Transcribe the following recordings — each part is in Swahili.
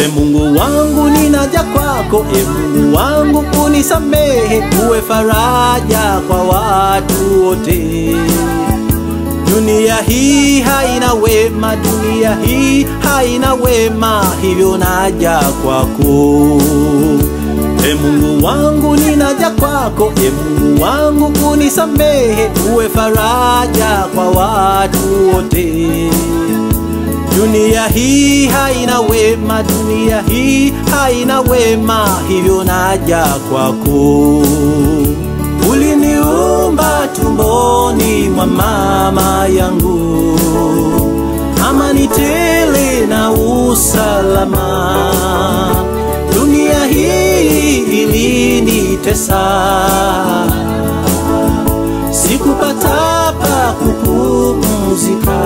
Mungu wangu ninaja kwako, e Mungu wangu unisamehe, uwe faraja kwa watu wote. Dunia hii haina wema, dunia hii haina wema, hivyo naja kwako. E Mungu wangu ninaja kwako, e Mungu wangu unisamehe, uwe faraja kwa watu wote. Dunia hii haina wema, dunia hii haina wema, hivyo naja kwako. Uliniumba tumboni mwa mama yangu, amani tele na usalama. Dunia hii ilinitesa, sikupata pa kupumzika.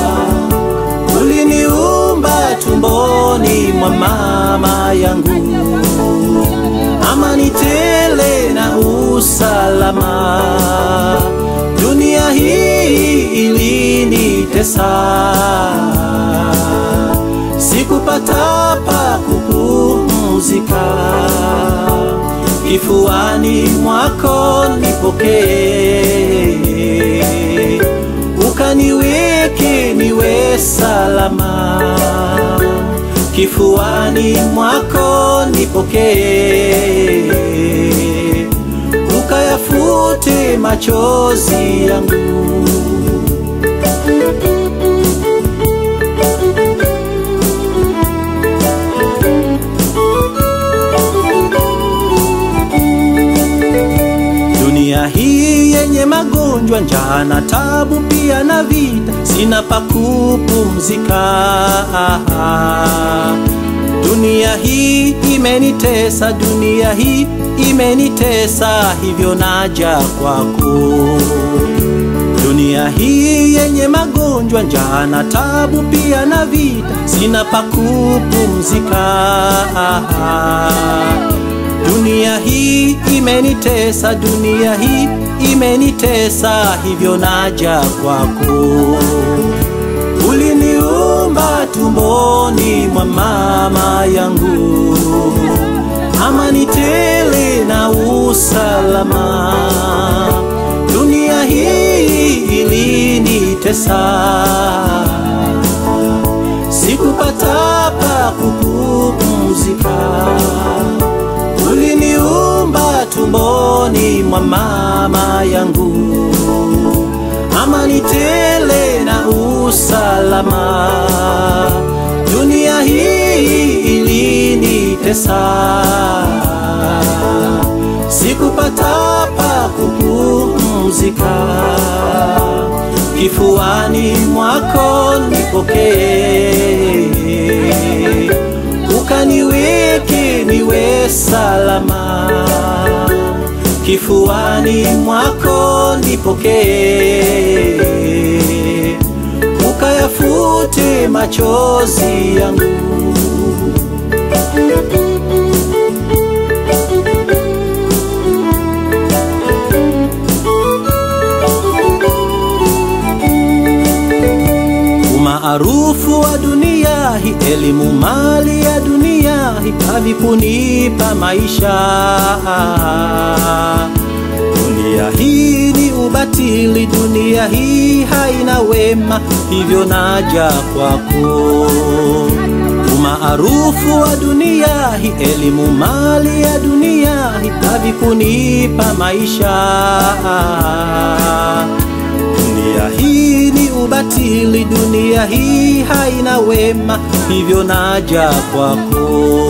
Uliniumba tumboni mwa mama yangu, amani tele na usalama. Dunia hii ilinitesa, sikupata pa kupumzika. Kifuani mwako nipokee, ukaniweke niwe salama. Kifuani mwako nipokee, ukayafute machozi yangu. Dunia hii yenye magonjwa, njaa na tabu, pia na vita, sina pa kupumzika. Dunia hii imenitesa, dunia hii imenitesa, hivyo naja kwako. Dunia hii yenye magonjwa, njaa na tabu, pia na vita, sina pa kupumzika. Dunia hii imenitesa, dunia hii imenitesa, hivyo naja kwako. Uliniumba tumboni mwa mama yangu, amani tele na usalama. Dunia hii ilinitesa, sikupata pa kupumzika. Uliniumba tumboni mwa mama yangu, amani tele na usalama. Dunia hii ilinitesa, sikupata pa kupumzika. Kifuani mwako nipokee, ukaniweke niwe salama. Kifuani mwako nipokee, ukayafute machozi yangu. Umaarufu wa dunia hii, elimu, mali ya dunia hii havikunipa maisha. Dunia hii ni ubatili, dunia hii haina wema, hivyo naja kwako. Umaarufu wa dunia hii, elimu, mali ya dunia hii havikunipa maisha. Dunia hii ni ubatili, dunia hii haina wema, hivyo naja kwako.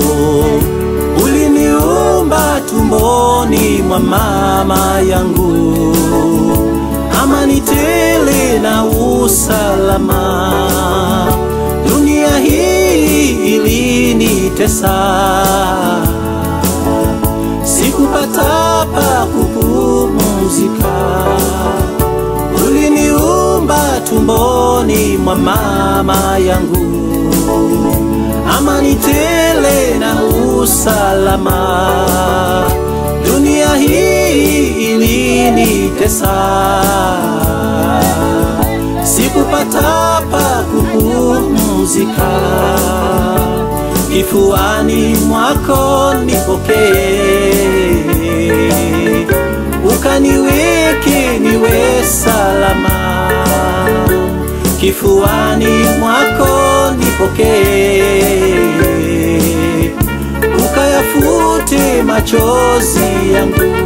Uliniumba tumboni mwa mama yangu, amani tele na usalama. Dunia hii ilinitesa, sikupata pa kupumzika. Uliniumba tumboni mwa mama yangu, amani tele na usalama. Dunia hii ilinitesa, sikupata pa kupumzika. kifuani mwako nipokee, ukaniweke niwe salama, kifuani mwako nipokee, ukayafute machozi yangu.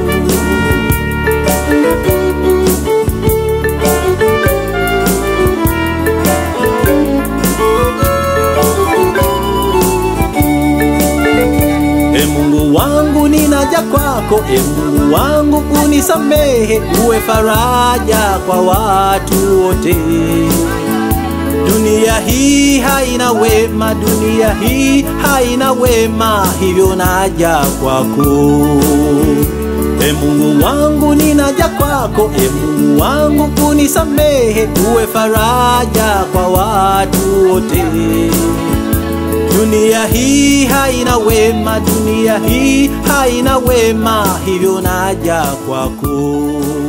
E Mungu wangu ninaja kwako, e Mungu wangu unisamehe, uwe faraja kwa watu wote. Dunia hii haina wema, dunia hii haina wema, hivyo naja kwako. E Mungu wangu ninaja kwako, e Mungu wangu unisamehe, uwe faraja kwa watu wote. Dunia hii haina wema, dunia hii haina wema, hivyo naja kwako.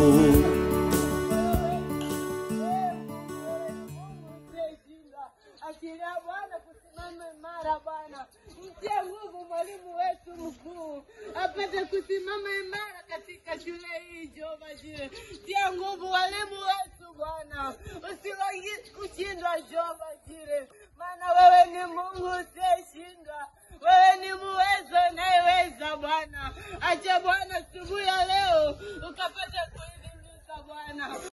Achilia Bwana kusimama imara Bwana, mtie nguvu mwalimu wetu mkuu apate kusimama imara katika shule hii Jehova Jire. Tia nguvu walimu wetu Bwana, usiwahi kushindwa Jehova Jire, maana wewe ni Mungu usiyeshindwa, wewe ni muwezo unayeweza Bwana. Acha Bwana asubuhi ya leo ukapata kuidhimisha Bwana.